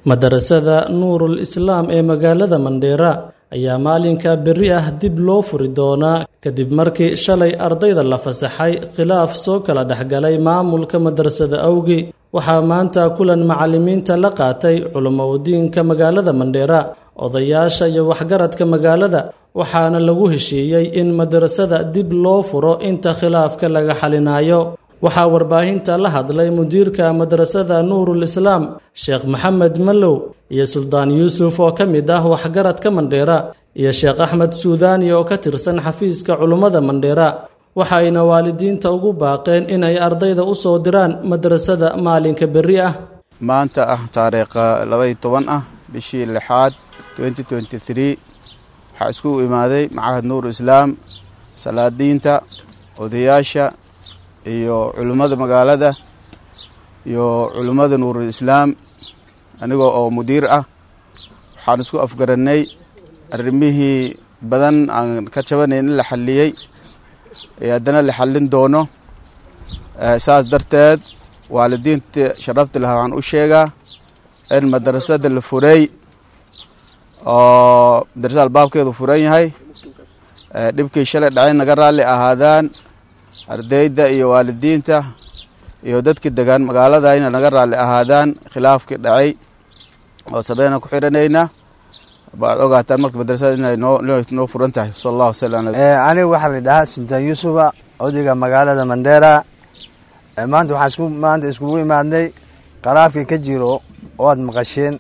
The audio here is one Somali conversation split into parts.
madarasada nuurul islaam ee magaalada mandheera ayaa maalinka berri ah dib loo furi doonaa kadib markii shalay ardayda la fasaxay khilaaf soo kala dhexgalay maamulka madrasada awgi waxaa maanta kulan macallimiinta la qaatay culamo udiinka magaalada mandheera odayaasha iyo waxgaradka magaalada waxaana lagu heshiiyey in madrasada dib loo furo inta khilaafka laga xalinayo waxaa warbaahinta la hadlay mudiirka madrasada nuurul islaam sheekh maxamed mallow iyo suldaan yuusuf oo ka mid ah waxgaradka mandheera iyo sheekh axmed suudaani oo ka tirsan xafiiska culummada mandheera waxayna waalidiinta ugu baaqeen inay ardayda u soo diraan madrasada maalinka berri ah maanta ah taariikha labaiy toban ah bishii lixaad waxaa isku imaaday macahad nuurul islaam salaadiinta odayaasha iyo culimmada magaalada iyo culimmada nuurul islaam anigoo oo mudiir ah waxaan isku afgarannay arrimihii badan aan ka jabanayn in la xalliyey ee haddana la xallin doono saas darteed waalidiinta sharafta laha waxaan u sheegaa in madrasada la furay oo madrasada albaabkeedu furan yahay dhibkii shalay dhacay naga raalli ahaadaan ardayda iyo waalidiinta iyo dadkii degaan magaalada ina naga raalli ahaadaan khilaafkii dhacay oo sabeyna ku xiranayna baad ogaataan marka madrasada inay noo furan tahay sal allahu wasalam aniga waxaa la dhahaa sultaan yuusufa odayga magaalada mandheera maanta waxaan isku maanta iskugu imaadnay qaraafkii ka jiro oo aad maqasheen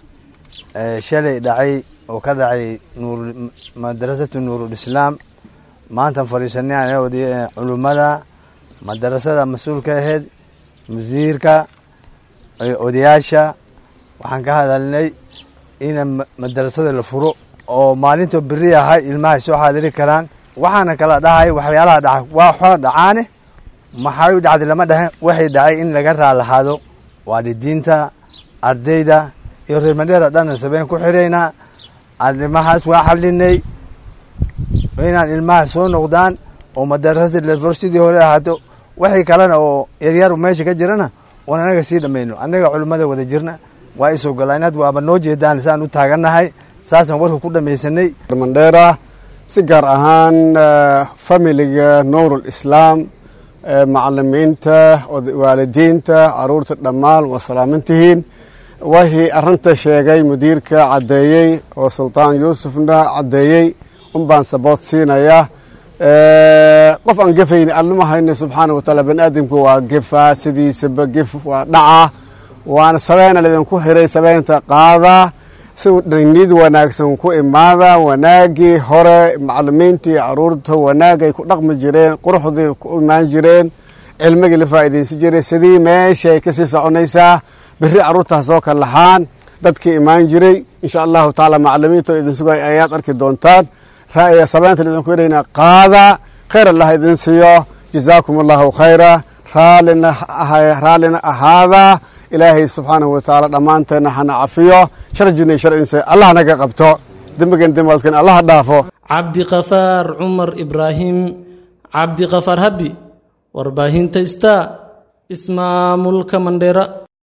shalay dhacay oo ka dhacay nuur madrasatu nuurul islaam maantaan fadhiisanay oday culummada madarasada mas-uulka ahayd musiirka odayaasha waxaan ka hadalnay in madarasada la furo oo maalintoo beri ahay ilmahay soo xaadiri karaan waxaana kala dhahay waxyaalaha dhaca waa xoo dhacaane maxay dhacday lama dhahe waxay dhacay in laga raalahaado waalidiinta ardayda iyo reer mandheera dhanna sabeen ku xiraynaa arrimahaas waa xalinay inaan ilmaha soo noqdaan oo madarasada lefur sidii hore ahaato waxay kalena oo yaryar meesha ka jirana oon anaga sii dhamayno annaga culimmada wada jirna waa isoo golaan had waaba noo jeedaan saan u taagannahay saasaan warka ku dhamaysanay mandheera si gaar ahaan familiga nuurul islaam macalimiinta waalidiinta caruurta dhammaan waa salaamantihiin wixii arrinta sheegay mudiirka caddeeyey oo sultaan yuusufna caddeeyey un baan sabood siinayaa qof aan gefayni allama hayno subxaana wataala bani aadamku waa gefaa sidiisaba gef waa dhaca waana sabeena laydinku xiray sabeynta qaadaa si nid wanaagsan ku imaada wanaagii hore macalimiintii caruurta wanaagay ku dhaqmi jireen quruxdii ku imaan jireen cilmigii la faa'iidaysan jiray sidii meeshay kasii soconaysaa berri caruurtaas oo ka lahaan dadkii imaan jiray insha allahu tacaala macalimiinta idin sugay ayaad arki doontaan ra'ya sabeynta idinku irayna qaada khayr allah idin siiyo jazaakum allahu khayra raallina raallina ahaada ilaahay subxaanahu watacaala dhammaanteenna hana cafiyo sharjina sharcinse allah naga qabto dembigan dembaadkan allah dhaafo cabdiqafaar cumar ibraahim cabdiqafaar habi warbaahinta star ismaamulka mandheera